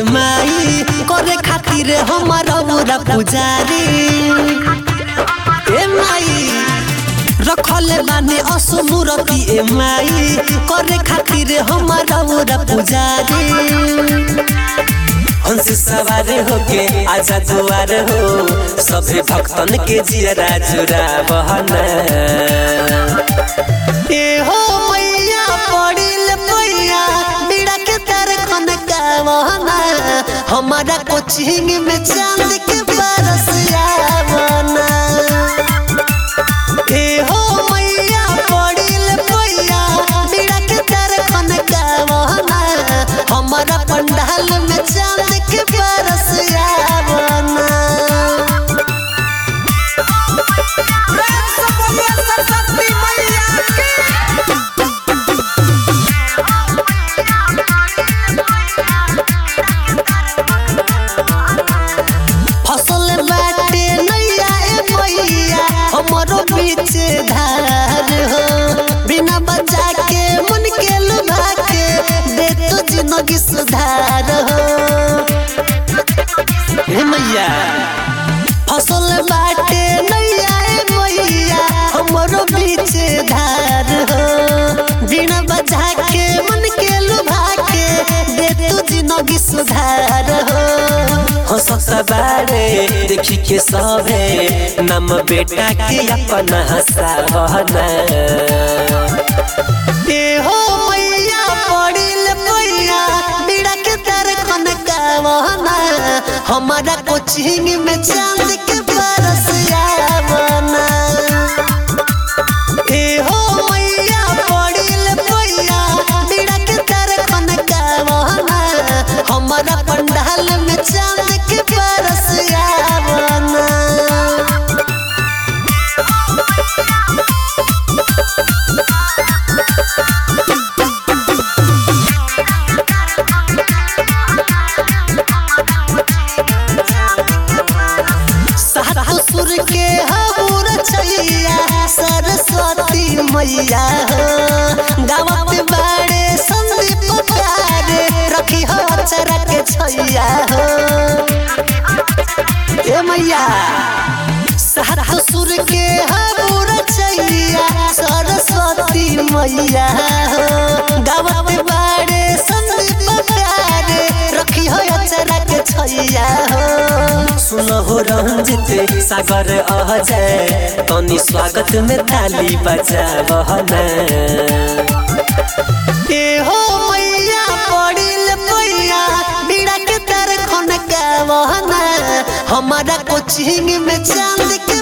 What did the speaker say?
ए माई करे खातिर हमारा बुरा पुजारी ए माई रखले बाने असुमुरती ए माई करे खातिर हमारा बुरा पुजारी हंस सवार होके आजा दुआर हो सभे भक्तन के जियरा जुरा बहना ए हो मैया पड़िल मैया बीड़ा के तार खन गावना हमारा कोचिंग में चांद के बरस आवना ए हो मैया पड़िल मैया बीड़ा के तार खन गावना हमारा पंडाल में चांद के बरस आवना सरस्वती मैया फसल बाटे नैया ए मैया हमरो बीच धार हो बिना बचा के मन के लुभा के दे तो जिंदगी सुधार हो हे मैया फसल बाटे नैया ए मैया हमरो बीच धार हो बिना बचा के मन के लुभा के दे तू जिंदगी सुधार हो हो सकता बारे देखी के सभे नम बेटा के अपन हसावना ए हो मैया पड़िल मैया बीड़ा के तार खन गावना हमारा कोचिंग में चांद के बरस आवना ए हो मैया पड़िल मैया बीड़ा के तार खन गावना हमारा पंडाल में चांद के बरस आवना सातो सुर के हबूर छैया सरस्वती मैया हो गावत बाड़े संदीप प्यारे रखी हो चरा के छैया हो ए मैया सातो सुर के हबूर छैया सरस्वती मैया हो गावत बाड़े संदीप प्यारे रखी हो चरा के छैया हो सुनहो रंजित सागर अजय तनी स्वागत में ताली बजा बहना ए हो मैया पड़िल मैया बीड़ा के तार खन गावना हमारा कोचिंग में चांद के